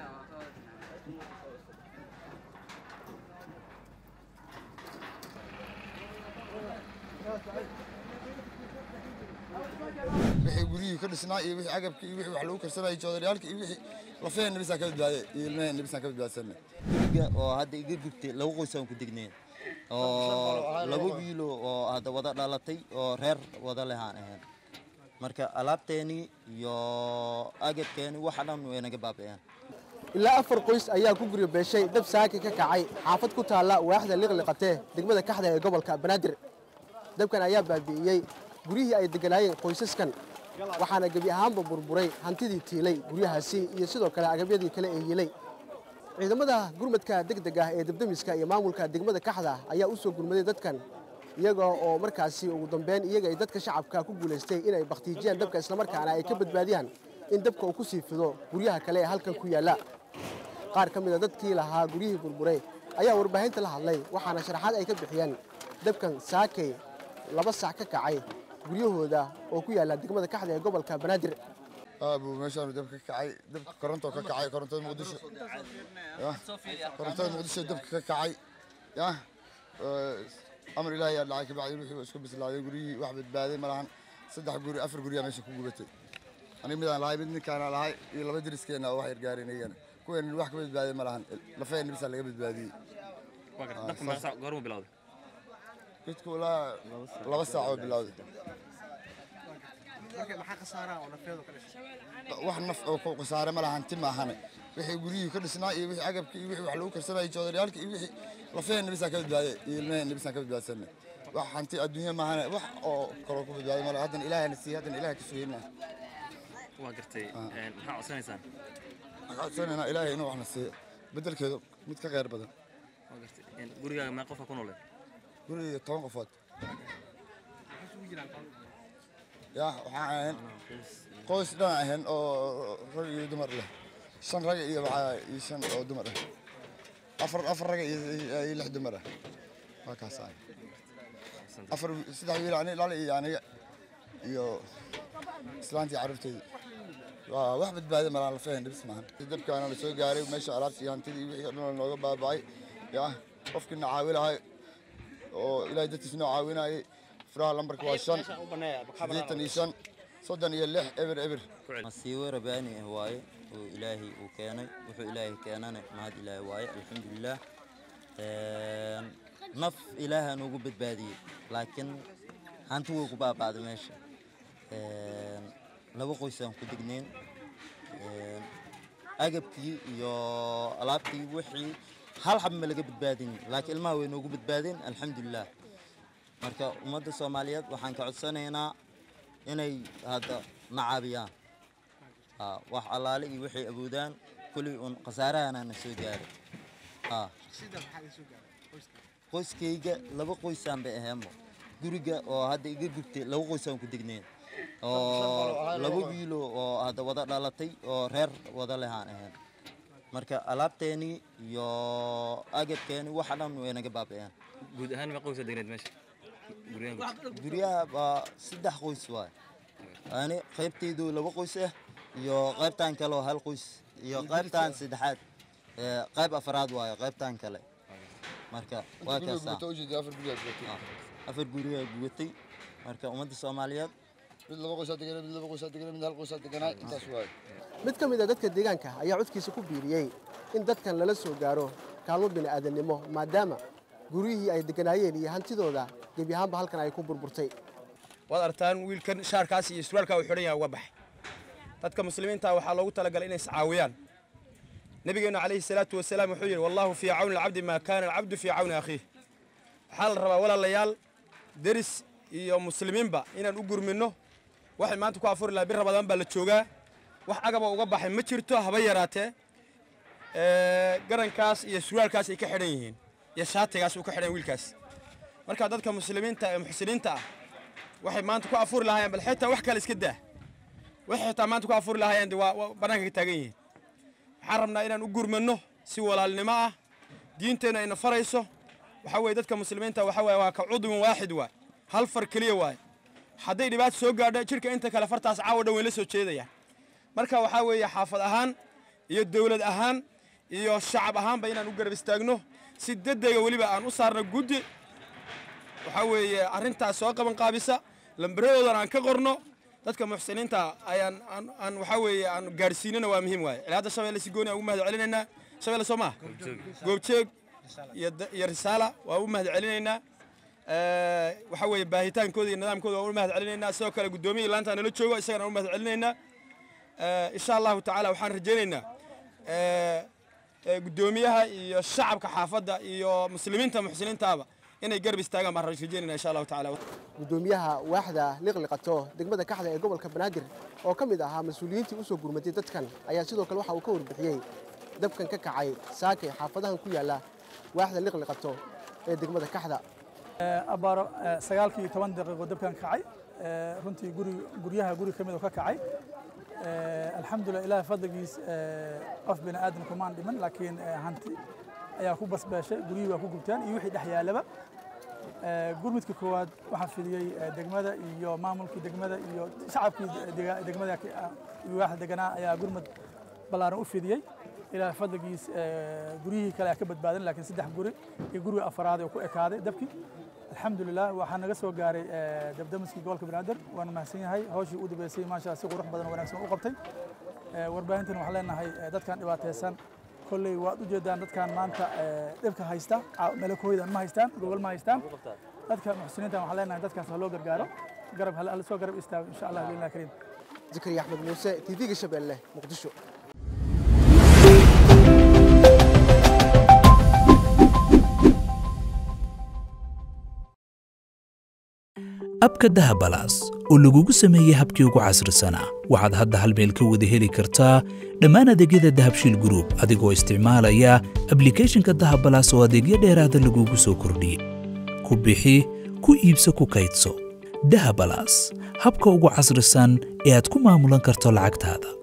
wixii guryihii ka dhisnaa iyo wixii agabkii iyo wixii wax lagu karsanayay joodariyaalka iyo wixii lafaheenna bisaan ka badbaaday iyo ilmaheenna bisaan ka badbaadsanay guriga oo hadda iga gubtay laba qoys aan ku degneen oo laba wiilo oo hadda wada dhalatay oo reer wada lehaan ahayn marka alaabteeni iyo agabkeeni waxa dhan way naga baabi'een ilaa afar qoys ayaa ku guryo beeshay dab saaki ka kacay xaafad ku taalla waaxda liqliqatee degmada kaxda ee gobolka banaadir dabkan ayaa baabi'iyey guryihii ay degganaayeen qoysaskan waxaana gebi ahaanba burburay hantidii tiilay guryahaasi iyo sidoo kale agabyadii kale ee yilay ciidamada gurmadka degdeg ah ee debdemiska iyo maamulka degmada kaxda ayaa u soo gurmaday dadkan iyaga oo markaasi ugu dambeyn iyaga ay dadka shacabka ku guulaystay inay bakhtiijiyaan dabka islamarkaana ay ka badbaadiyaan in dabka uu ku sii fido guryaha kale ee halkan ku yaalla qaar ka mid a dadkii lahaa guryihii burburay ayaa warbaahinta la hadlay waxaana sharaxaad ay ka bixiyeen dabkan saakay laba sac ka kacay guryahooda oo ku yaalla degmada kaxda ee gobolka banaadir aabuu meeshaanu dab ka kacay dab koronto ka kacay korontada muqdisho yah korontada muqdisho dabka ka kacay yah amar ilaahay yaa dhacay kabacdi wixii waa isku bislaaday guryihii wax badbaaday ma lahan saddex guri afar guryaa meesha ku gubatay aniga midaan lahay mid ninkaana lahay iyo laba deriskeenna oo wax yargaareen iyagana kuween wax ka badbaaday ma lahan lafaheenna bisaa laga badbaadiyey dabka meeqa saac goormuu bilowday jidku ilaa laba saac oo bilowday wax naf oo ku khasaare ma lahan ti maahane wixii guryihii ka dhisnaa iyo wixii agabkii iyo wixii wax lagu karsanayay joodariyaalka iyo wixii lafaheenna bisaan ka badbaaday iyo ilmaheenna bisaan ka badbaadsanay wax hanti adduunya maahane wax oo kaloo ku badbaaday male haddana ilaahana siiyey haddana ilaah ka sugayna waa gartay maxaa codsanaysaan waxaan codsanaynaa ilaahay inuu waxna siiyo beddelkeedu mid ka kheyr badan waa gartay gurigaaga meeqa qofka ku nooleen guriga toban qofood yaa waxaan ahayn qoys dhan ahayn oo rag iyo dumar leh shan rag iyo waxaa iyo shan oo dumar ah afar afar rag iyo iyo lix dumar ah waa kaas ahay afar saddex wiil ani dhal iyo aniga iyo islaantii carruurteyda waa wax badbaada malaan lafaheen dhibis maahan dabkaana la soo gaaray meesha alaabtii hantidii wixii o dhan nooga baaba'ay yaa qofkii na caawi lahay oo ilaahay dadkiis noo caawinayay furaha lambarka waa shan siddeetan iyo shan soddon iyo lix eber eber masiibo rabaani ah waaye oo ilaahay uu keenay wuxuu ilaahay keenana mahad ilaahay waaye alxamdulilaah naf ilaaha noogu badbaadiyey laakiin hanti way ku baaba'day meesha laba qoysaan ku degneen agabkii iyo alaabtii wixii hal xab ma laga badbaadin laakiin ilmaha way noogu badbaadeen alxamdulilah marka ummadda soomaaliyeed waxaan ka codsanaynaa inay hadda na caabiyaan wax allaale iyo waxay awoodaan kulli un khasaarahana na soo gaaray qoyskayga laba qoysaan bay aheenbo guriga oo hadda iga gubtay laba qoysaan ku degneen oo laba wiilo oo hadda wada dhalatay oo reer wada lehaan ahayn marka alaabteeni iyo agabkeeni waxa dhan way naga baabi'een guud ahaan meeqa qoysa degneed meesha guryahan guryaha waa saddex qoys waay ani qaybtaydu laba qoys ah iyo qaybtan kale oo hal qoys iyo qaybtan saddexaad qayb afraad waayo qaybtan kale marka waa kaasa afar gurigaa gubatay afar gurigaa gubatay marka ummadda soomaaliyeed mid laba qoysaa deganaa mid laba qoysaa deganaa mid hal qoysaa deganaa intaas waaye mid ka mid a dadka deegaanka ayaa codkiisa ku biiriyey in dadkan lala soo gaaro kaalmo bini'aadannimo maadaama guryihii ay degganaayeen iyo hantidooda gebi ahaanba halkan ay ku burburtay waad artaan wiilkan shaarkaas iyo surwaalkaa uu xidhan yahay uga baxay dadka muslimiinta waxaa loogu talagalay inay iscaawiyaan nabigeennu calayhi salaatu wasalaam wuxuu yidhi wallaahu fii cawni alcabdi maa kaana alcabdu fii cawni akhiih waxaa la rabaa walaalayaal deris iyo muslimiinba inaan u gurminno waxay maanta ku afuri lahaa bir rabadaan baa la joogaa wax agaba uga baxay ma jirto haba yaraatee garankaas iyo surwaalkaas ay ka xidhan yihiin iyo shaatigaas uu ka xidhan wiilkaas marka dadka muslimiinta ee muxsiniinta ah waxay maanta ku afuri lahaayeen bal xitaa wax kale iska daa waxay xitaa maanta ku afuri lahaayeen de waa waa bannaanka ka taagan yihiin waxaan rabnaa inaan u gurmanno si walaalnimo ah diinteenna ayna farayso waxaa weeye dadka muslimiinta waxa weeye waa ka cudwin waaxid waay hal far keliya waay hadday dhibaato soo gaadho jidhka inta kale fartaas caawa dhan way la soo jeedayaan marka waxaa weeye xaafad ahaan iyo dowlad ahaan iyo shacab ahaanba inaan u garab istaagno si dedega weliba aan u saarno guddi waxaa weeye arrintaas soo qaban qaabisa lambaradoodan aan ka qorno dadka muxsiniinta ayaan aan aan waxaa weeye aan gaadhsiinana waa muhiim waaye ilaa hadda shabeelle si gooni aan ugu mahad celinaynaa shabeelle soo maha goobjeeg iyo da- iyo risaala waa u mahad celinaynaa Eh, waxaa weeye baahitaankooda iyo nidaamkooda waa u mahad celinaynaa sidoo kale guddoomiya laanta nala joogo isagana u mahad celinaynaa Eh, insha allahu tacaala waxaan rajaynaynaa eh, eh, guddoomiyaha iyo shacabka xaafadda iyo muslimiinta muxsiniintaaba inay garab istaagaan baan rajaynayna insha allahu tacaala gudoomiyaha waaxda liqliqato degmada kaxda ee gobolka banaadir oo ka mid ahaa mas-uuliyiintii u soo gurmatay dadkan ayaa sidoo kale waxa uu ka warbixiyey dabkan ka kacay saakay xaafadahan ku yaala waaxda liqliqato ee degmada kaxda abaaro sagaalkii iyo toban daqiiqo dabkan kacay Eh, runtii guri guryaha guri ka mid oo ka kacay Eh, alxamdulilah ilaahay fadligiis eh, qof bini aadam kumaan dhiman laakiin eh, hanti ayaa ku basbeeshay guryihii waa ku gubteen iyo wixii dhex yaalaba Eh, gurmudka koowaad waxaa fidiyey eh, degmada iyo maamulkii degmada iyo shacabkii dega- degmada ki- ah, iyo waaxda deganaa ayaa gurmud ballaaran u fidiyey ilaahay fadligiis eh, guryihii kale ayaa ka badbaadan laakiin saddex guri iyo guriga afaraad oo ku ekaaday dabkii alxamdulilah waxaa naga soo gaaray eh, dabdamiskii gobolka banaadir waana mahadsan yahay hawshii u dambeysay maasha si qurux badan oo wanaagsan u qabtay Eh, warbaahintan waxaan leenahay eh, dadkan dhibaataysan kolley waad u jeedaan dadkan maanta eh, dhibka haysta ca- melakooydan ma haystaan gogol ma haystaan dadka muxsiniinta waxaan leenahay dadkaas ha loo gargaaro garab ha la soo garab istaago insha allah biillah kariim zakariya axmed muuse tv-ga shabeelle muqdisho abka dahabalaas oo lagugu sameeyey habkii ugu casrisanaa waxaad hadda hal meel ka wada heli kartaa dhammaan adeegyada dahabshiil group adigoo isticmaalaya ablicathonka dahabalaas oo adeegyo dheeraada lagugu soo kordhiyey ku bixi ku iibso ku kaydso dahabalaas habka ugu casrisan ee aad ku maamulan karto lacagtaada